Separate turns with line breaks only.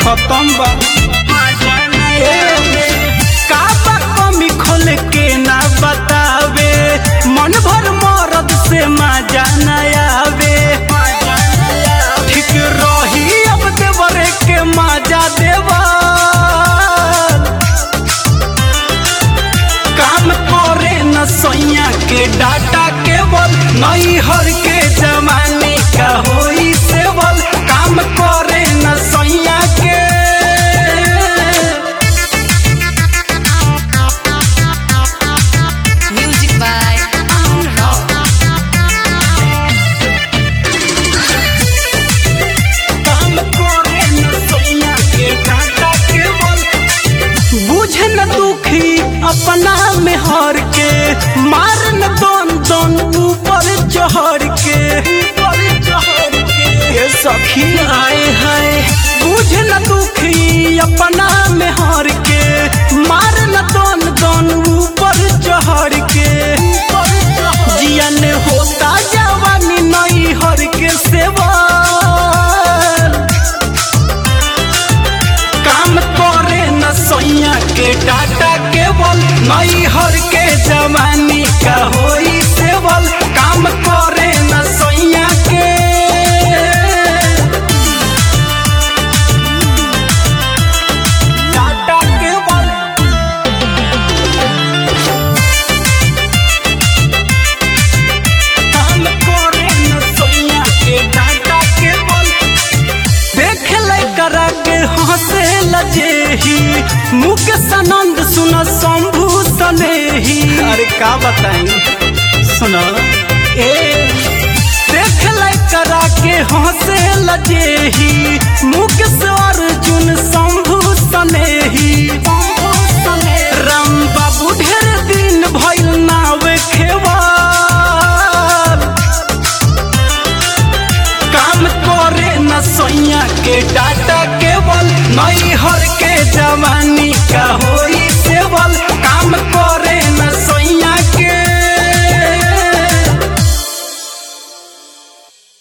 खत्म बा का बा कमी खोल के ना बतावे मन भर मरद से मजा न आवे ठीक रही अब देवरे के मजा देवा काम करे न सैया के डाटा केवल नई हर के जमाने का होई सेवल काम करे न सैया के
Music by Amun Rock.
काम करे न सैया के डाटा केवल बुझ न दुखी अपना में हर के मार न दोन दोन ऊपर चढ़ के ऊपर चढ़ के ये सखी आए हाय बुझ न दुखी अपना में हर के मार न दोन दोन ऊपर चढ़ के जियन होता जवानी नई हर के सेवा काम करे न सैया के डाटा केवल नई हर के जवानी का होई सेवल काम करे न सैया के डाटा केवल काम करे न सैया के डाटा केवल देख ले करा के हंसे लजेही मुकेश आनंद सुन शंभू सनेही अरे का बताई सुन ए देख ले करा के हंसे लजेही मुकेश अर्जुन शंभू सनेही राम बाबू ढेर दिन भइल नावे खेवा काम करे न सैया के डाटा केवल नई हर के जवानी का होई सेवल काम करे